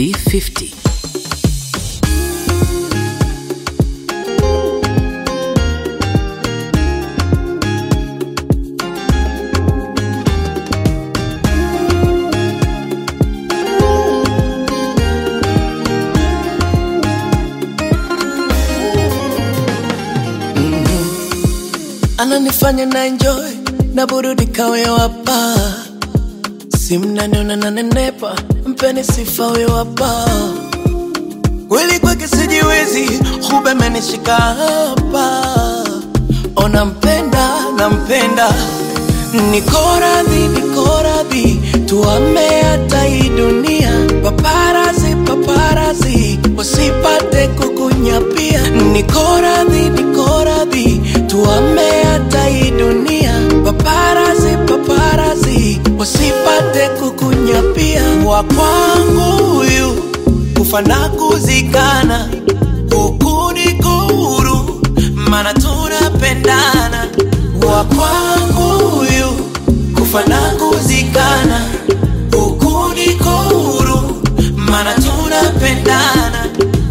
V50. ananifanya na enjoy na burudika huyo hapa simnaniona nanenepa mpeni sifa huyo hapa kweli kwake sijiwezi hube menishika hapa ona mpenda nampenda niko radhi niko radhi tuame hata hii dunia paparazi paparazi wasipate kukunyapia niko radhi niko radhi tuame hata hii dunia paparazi paparazi wasipate kukunyapia wa kwangu huyu kufa na kuzikana huku niko huru mana tunapendana wa kwangu huyu kufa na kuzikana huku niko huru mana tunapendana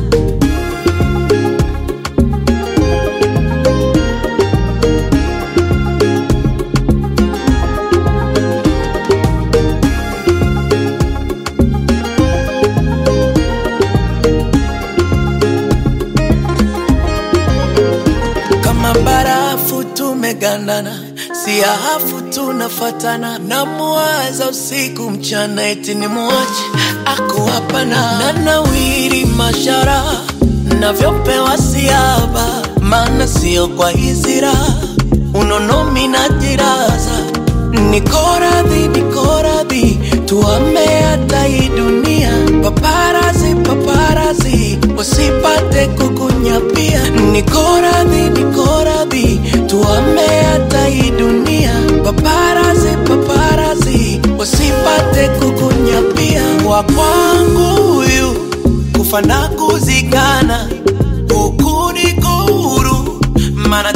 kama barafu tumegandana, si ahafu tunafatana, na muwaza usiku mchana, eti ni muache ako hapana, na nawiri mashara navyopewa siaba, maana sio kwa hizira unonomi na jiraza niko radhi, niko radhi, tuame hata hii dunia, paparazi, paparazi, wasipate kukunyapia. Niko radhi, niko radhi, tuame hata hii dunia, paparazi, paparazi, wasipate kukunyapia. Wa kwangu huyu kufa na kuzikana, huku niko huru, maana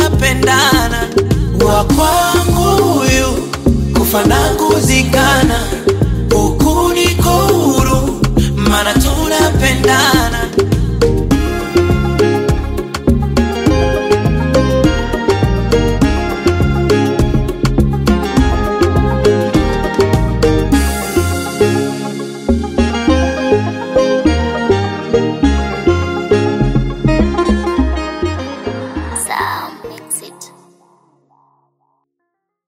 tunapendana. Wa kwangu huyu kufa na kuzikana